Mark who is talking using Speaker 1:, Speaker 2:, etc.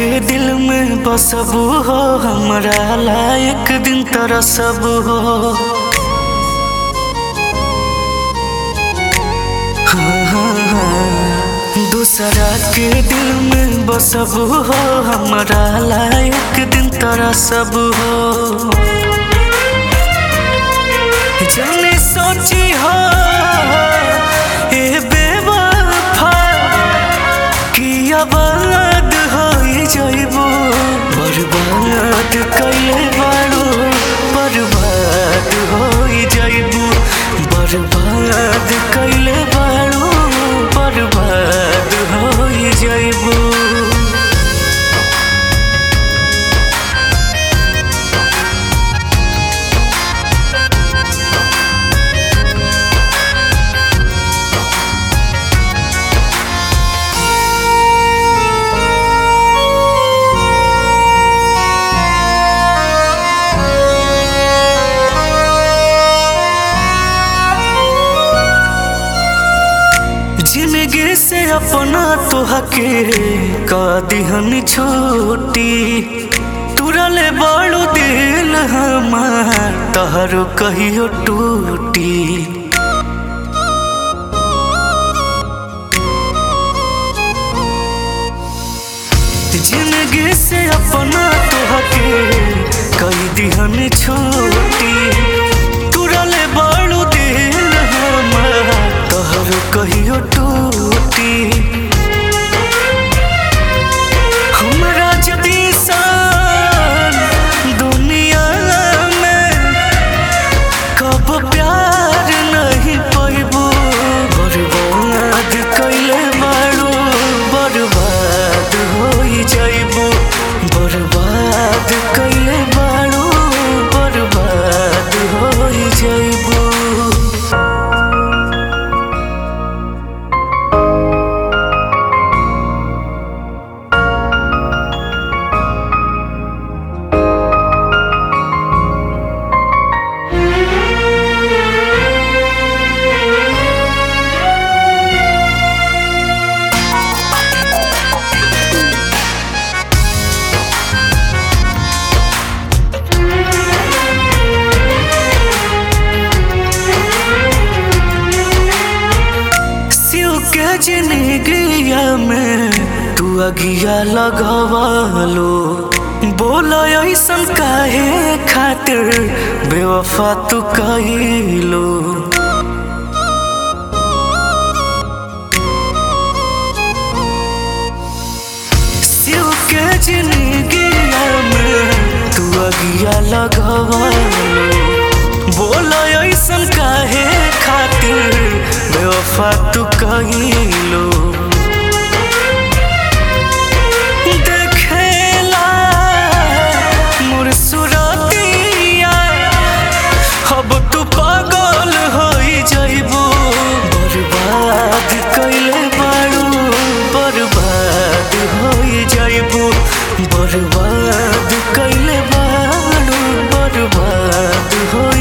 Speaker 1: के दिल में बसबू हो हमरा लायक दिन तरसब हो हाँ, हाँ, हाँ। दूसरा के दिल में बसब हो हमरा लायक दिन तरसब हो जाने सोची हो ए बेवफा कि आबाद हो जाइबो बर्बाद कैले बाड़ो बर्बाद हो जाइबो बर्बाद कैले बाड़ो बर्बाद हो जाइबो जिंदगी से अपना तोहके का दिहन छोटी तुरले बड़ो दिल हमार तहरो कहियो टूटी जिंदगी से अपना तोहके कई दिहन छोटी तुरले बड़ो दिल हमार तहरो कहियो टूटी हमरा जदी सान दुनिया में कब प्यार नहीं पैबो बर्बाद कैले बाड़ो बर्बाद हो जाइबो बर्बाद कैले बाड़ो बर्बाद हो जाइबो शिव के जिंदगिया में तू अगिया लगवालो बोलो ऐसन काहे खातिर बेवफा तू कहिलो शिव के जिंदगिया में तू अगिया लगवालो बोलो ऐसन काहे खातिर बेवफा तू कहिलो देखेला मोर सुरतिया अब तू पागल हो जाइबो बर्बाद कैले बाड़ू बर्बाद हो जाइबो बर्बाद कैले बाड़ू बर्बाद हो